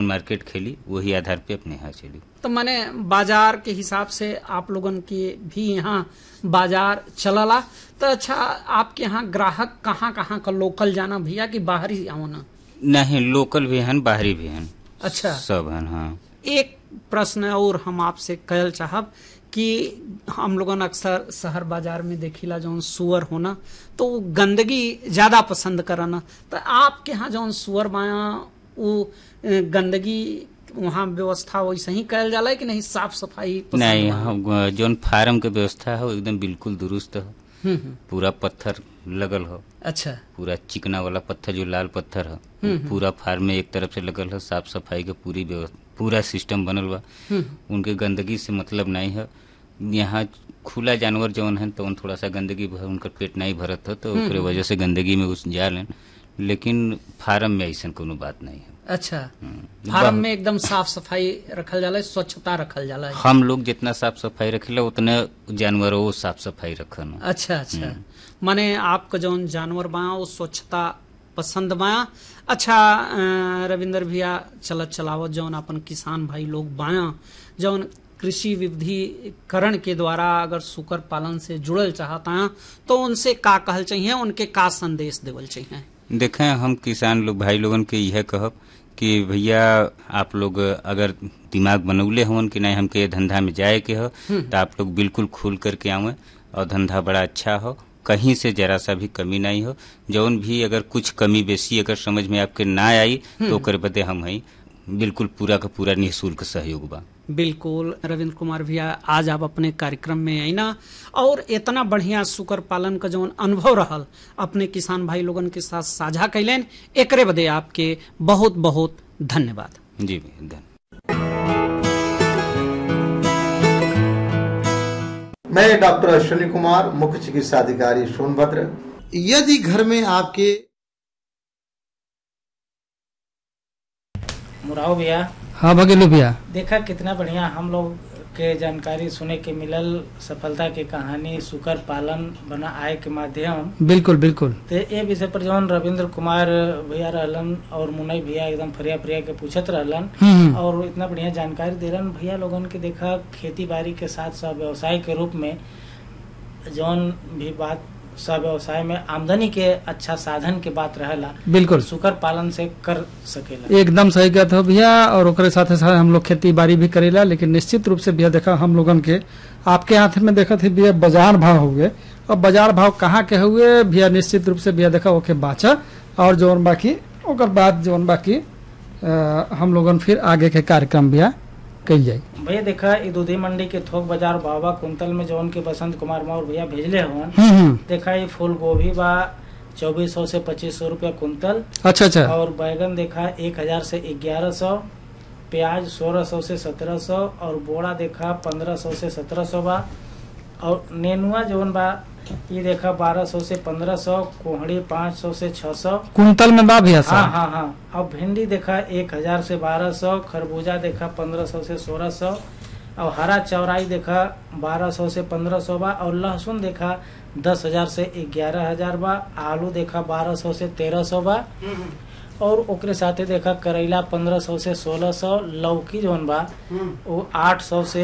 Market खेली वही आधार पे अपने यहाँ चली तो मैंने बाजार के हिसाब से आप लोगन के भी यहाँ बाजार चलला तो अच्छा आपके यहाँ ग्राहक कहाँ कहाँ का लोकल जाना भैया कि बाहरी आना नहीं लोकल भी हन बाहरी भी हन अच्छा सब हन हाँ एक प्रश्न और हम आपसे कहल चाहब कि हम लोगन अक्सर शहर बाजार में देखिला जौन सुअर होना तो वो गंदगी ज्यादा पसंद करना तो आपके यहाँ जौन सुअर बाया वो अ, गंदगी वहाँ व्यवस्था वैसे ही कहल जाला है कि नहीं साफ सफाई पसंद नहीं बा? हम जौन फार्म के व्यवस्था है वो एकदम बिल्कुल दुरुस्त हो हम्म, हम्म, पूरा पत्थर लगल हो अच्छा पूरा चिकना वाला पत्थर जो लाल पत्थर है वो पूरा फार्म में एक तरफ से लगल है साफ सफाई के पूरी व्यवस्था पूरा सिस्टम बनल बा हम्म, उनके गंदगी से मतलब नहीं है यहाँ खुला जानवर जौन है तो उन थोड़ा सा गंदगी भर उनका पेट नहीं भरत है तो ओकरे वजह से गंदगी में घुस जालन लेकिन फार्म में ऐसा कोनो बात नहीं है अच्छा हम्म। फार्म में एकदम साफ सफाई रखल जाला है स्वच्छता रखल जाला है हम लोग जितना साफ सफाई रखेला उतने जानवरों वो साफ सफाई रखन अच्छा अच्छा माने आपका जौन जानवर बाया वो स्वच्छता पसंद बाया अच्छा अ, रविंदर भैया चलत चलावत जौन अपन किसान भाई लोग बाया जौन कृषि विविधीकरण के द्वारा अगर सुकर पालन से जुड़ल चाहता हैं तो उनसे का कहल चाहिए उनके का संदेश देवल चाहिए देखें हम किसान लोग भाई लोगन के यह कहब कि भैया आप लोग अगर दिमाग बनौले होन कि नहीं हमके ये धंधा में जाए के हो तो आप लोग बिल्कुल खुल करके आवे और धंधा बड़ा अच्छा हो कहीं से जरा सा भी कमी नहीं हो जौन भी अगर कुछ कमी बेसी अगर समझ में आपके ना आई तो ओकर बदे हम हई बिल्कुल पूरा का पूरा निःशुल्क सहयोग बा बिल्कुल रविंद्र कुमार भैया आज आप अपने कार्यक्रम में आई ना और इतना बढ़िया सुकर पालन का जौन अनुभव रहल अपने किसान भाई लोगन के साथ साझा कैलेन एकरे बदे आपके बहुत बहुत धन्यवाद जी भैया धन्यवाद मैं डॉक्टर अश्विनी कुमार मुख्य चिकित्सा अधिकारी सोनभद्र यदि घर में आपके मुराव भैया हाँ भगेलू भैया देखा कितना बढ़िया हम लोग के जानकारी सुने के मिलल सफलता के कहानी सुकर पालन बना आय के माध्यम बिल्कुल बिल्कुल ते ए विषय पर जौन रविंद्र कुमार भैया रहलन और मुनई भैया एकदम फरिया फरिया के पूछत रहलन हम्म, और इतना बढ़िया जानकारी दे रहन भैया लोगन के देखा खेती बाड़ी के साथ साथ व्यवसाय के रूप में जौन भी बात सब व्यवसाय में आमदनी के अच्छा साधन के बात रहेला बिल्कुल सुकर पालन से कर सकेला एकदम सही कहते हो भैया और ओकरे साथे साथ हम लोग खेती बाड़ी भी करेला लेकिन निश्चित रूप से भैया देखा हम लोगन के आपके हाथ में देखा थे भैया बाजार भाव हुए और बाजार भाव कहाँ के हुए भैया निश्चित रूप से भैया देखा ओके बाचा और जौन बाकी ओकर बाद जौन बाकी अ, हम लोगन फिर आगे के कार्यक्रम भैया कल जाई भैया देखा ई दूधी मंडी के थोक बाजार बाबा कुंतल में जौन के बसंत कुमार मौर्य भैया भेजले हवन हम्म हम्म देखा ये फूल गोभी बा चौबीस सौ से पच्चीस सौ रूपया कुंतल अच्छा अच्छा और बैगन देखा एक हजार से ग्यारह सौ प्याज सोलह सौ से सत्रह सौ और बोड़ा देखा पंद्रह सौ से सत्रह सौ बा और नेनुआ जौन बा ये देखा बारह सौ से पंद्रह सौ कोहड़ी पाँच सौ से छह सौ कुंतल में बा भैया हाँ साहब हाँ हाँ अब भिंडी देखा एक हजार से बारह सौ खरबूजा देखा पंद्रह सौ से सोलह सौ और हरा चौराई देखा बारह सौ से पंद्रह सौ बा और लहसुन देखा दस हजार से ग्यारह हजार बा आलू देखा बारह सौ से तेरह सौ बा और ओकरे साथे देखा करेला पंद्रह सौ से सोलह सौ लौकी जौन बा वो आठ सौ से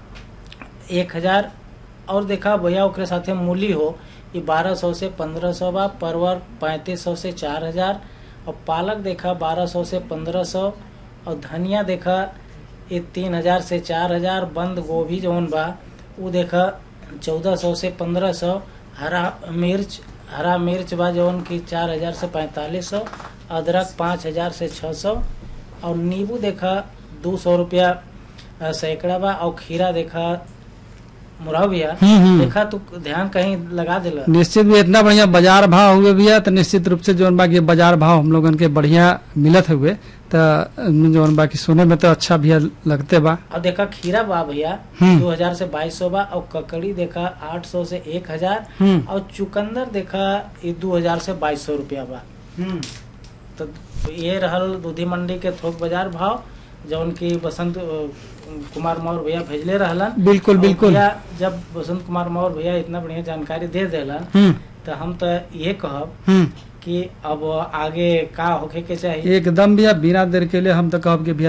एक हजार और देखा भैया ओकरे साथे मूली हो ये बारह सौ से पंद्रह सौ बा परवर पैंतीस सौ से चार हजार और पालक देखा बारह सौ से पंद्रह सौ और धनिया देखा ये तीन हजार से चार हजार बंद गोभी जौन बा वो देखा चौदह सौ से पंद्रह सौ हरा मिर्च हरा मिर्च बा जौन की चार हजार से पैंतालीस सौ अदरक पाँच हजार से छः सौ और नींबू देखा दो सौ रुपया अ, सैकड़ा बा और खीरा देखा मुराव भैया हम्म, हम्म। देखा तू ध्यान कहीं लगा दिला निश्चित भी इतना बढ़िया बाजार भाव हुए भैया तो निश्चित रूप से जौन बाकी बाजार भाव हम लोगन के बढ़िया मिलत हुए तो जौन बाकी सुने में तो अच्छा भैया लगते बा और देखा खीरा बा भैया हम्म। दो हजार से बाईस सौ बा और ककड़ी देखा आठ सौ से एक हजार हम्म और चुकंदर देखा ये दो हजार से बाईस सौ रुपया बा हम्म तो ये रहल दूधी मंडी के थोक बाजार भाव जौन की बसंत अ, कुमार मौर्य भैया भेजले रहलन बिल्कुल और बिल्कुल भैया जब बसंत कुमार मौर्य भैया इतना बढ़िया जानकारी दे देलन हम्म तो हम तो ये कहब हम्म कि अब आगे का होखे के चाहिए एकदम भैया बिना देर के लिए हम तो कहब कि भैया